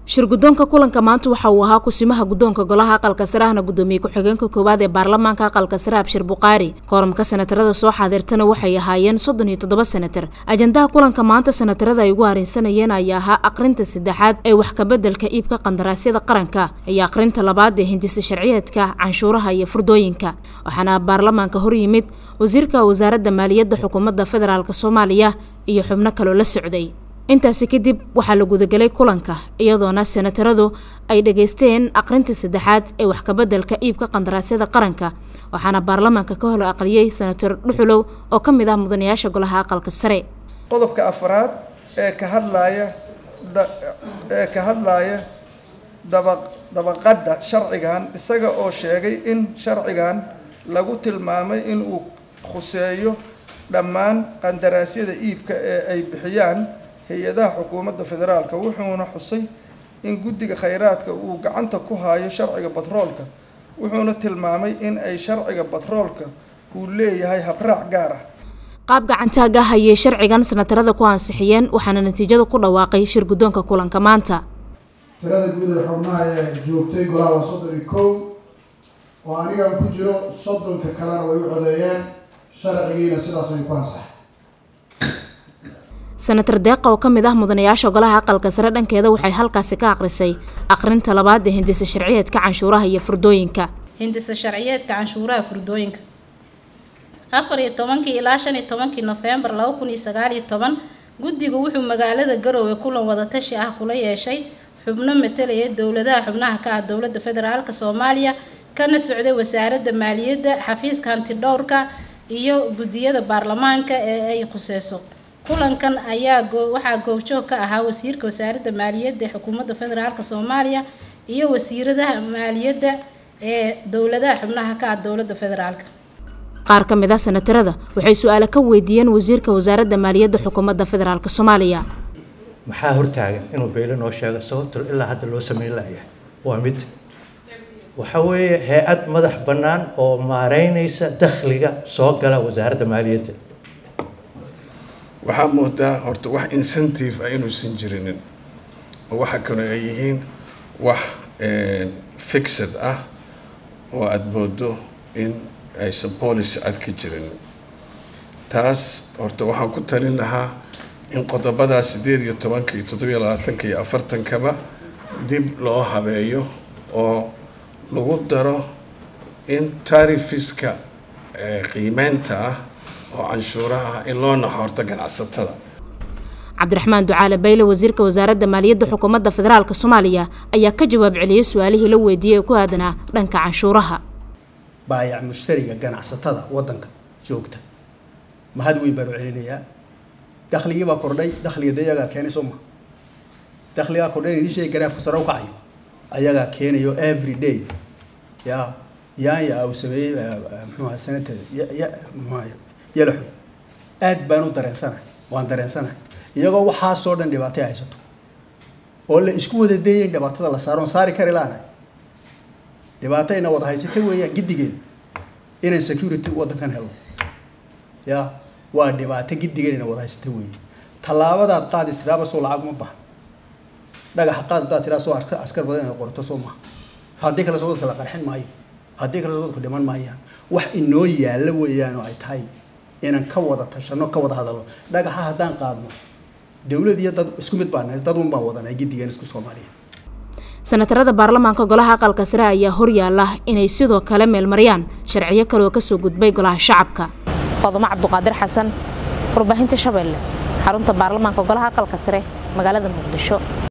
shir guddoonka kulanka maanta waxa uu ahaa kusimaha guddoonka golaha aqalka sare ahna guddoomiye ku-xigeenka koowaad ee baarlamaanka aqalka sare abshir buqaari kooramka senatarada soo xaadirtana waxay ahaayeen soddon iyo toddoba senatar ajandaha kulanka maanta senatarada ay ugu harinsanayeen ayaa ahaa aqrinta saddexaad ee wax kabeddelka iibka qandaraasyada qaranka iyo aqrinta labaad ee hindisa sharciyeedka canshuuraha iyo furdooyinka waxaana baarlamaanka hor yimid wasiirka wasaaradda maaliyadda xukuumadda federaalk soomaaliya iyo xubno kaloo la socday intaasi kadib waxaa la gudagelay kulanka iyadoona senataradu ay dhageysteen aqrinta saddexaad ee wax kabeddelka iibka qandaraasyada qaranka waxaana baarlamaanka ka hor aqriyey senator dhuxulow oo ka mid ah mudanayaasha golaha aqalka sare qodobka afraad ee ka hadlaaya ee ka hadlaaya daba dabaqadda sharcigan isaga oo sheegay in sharcigan lagu tilmaamay in uu khuseeyo dhammaan qandaraasyada iibka ee ay bixiyaan hay-adaha xukuumadda federaalka wuxuuna xusay in guddiga khayraadka uu gacanta ku hayo sharciga batroolka wuxuuna tilmaamay in ay sharciga batroolka uu leeyahay habraac gaar ah qaab gacantaaga hayay sharcigan senatarada ku ansixiyeen waxaana natiijada ku dhawaaqay shir guddoonka kulanka maanta tirada guud ee xubnaha ee joogtay golaha waa soddon iyo kow oo anigan ku jiro soddonka kalena way u codeeyeen sharcigiina sidaas ay ku ansaxay senatar deeqa oo ka mid ah mudanayaasha golaha aqalka sare dhankeeda waxay halkaasi ka aqrisay aqrinta labaad ee hindisa sharciyeedka canshuuraha iyo furdooyinka hindisa sharciyeedka canshuuraha furdooyinka afar iyo tobankii ilaa shan iyo tobankii nofembar laba kun iyo sagaal iyo toban guddigu wuxuu magaalada garoowe kulan wadatashi ah kula yeeshay xubno matalaya dowladaha xubnaha ka ah dowladda federaalk soomaaliya kana socday wasaaradda maaliyadda xafiiska hantidhowrka iyo guddiyada baarlamaanka ee ay khuseyso kulankan ayaa waxaa goobjoog ka ahaa wasiirka wasaaradda maaliyadda ee xukuumadda federaalk soomaaliya iyo wasiiradaha maaliyadda ee dowladaha xubnaha ka ah dowladda federaalk qaar ka mid ah senatarada waxay su-aale ka weydiiyeen wasiirka wasaaradda maaliyadda xukuumadda federaalk soomaaliya maxaa hortaagan inuu beyle noo sheego sababto ilaa hadda loo sameyn layahay waa mid waxa weeye hay-ad madax bannaan oo maareynaysa dakhliga soo gala wasaaradda maaliyadda waxaa moodaa horta wax incentive ah inuusan jirinin oo waxa kale ay yihiin wax fixed ah oo aada moodo in aysan policy cad ka jirin taas horta waxaan ku talin lahaa in qodobadaa sideed iyo tobanka iyo toddobiyo labaatanka iyo afartankaba dib loo habeeyo oo lagu daro in tarifiska qiimeynta ah oo canshuuraha ah in loo naxoorto ganacsatada cabdiraxmaan ducaale bayle wasiirka wasaaradda maaliyadda xukuumadda federaalk soomaaliya ayaa ka jawaab celiyey su-aalihii la weydiiyey ee ku aadanaa dhanka canshuuraha baayac mushtariga ganacsatada waddanka joogta mahad weyn baan u celinayaa dakhligii baa kordhay dakhliga de ayagaa keenay soo ma dakhligaa kordhay idin sheegi garaafku sare u kacayo ayagaa keenayo every day ya yaanya uu sameeyey muxuuha sanata muxuha yalaxo aad baan u dareensanahay waan dareensanahay iyagoo waxaasoo dhan dhibaatay haysato oo la isku wada dayay in dhibaatada la saaro on saari kari laanahay dhibaato ina wada haysata weeyaan giddigeen inaan security waddankan helno ya waa dhibaato giddigeen ina wada haysata weeye tallaabadaad qaadi tiraaba soo lacag uma bahan dhagaxa qaad haddaad tiraa soo askar badan inaad qorto soo maha haddii kale soo dadka la qarxin maayo haddii kale soo dadku dhiman maayaan wax inoo yaalla weeyaan oo ay tahay inaan ka wada tashano ka wada hadalno dhagaxa haddaan qaadno dowlad iyo dad isku mid baan nahay dad un baan wadanahay giddigeen isku soomaaliyeed senatarada baarlamaanka golaha aqalka sare ayaa horyaala inay sidoo kale meelmariyaan sharciyo kale oo kasoo gudbay golaha shacabka fadumo cabduqaadir xasan warbaahinta shabeelle xarunta baarlamaanka golaha aqalka sare magaalada muqdisho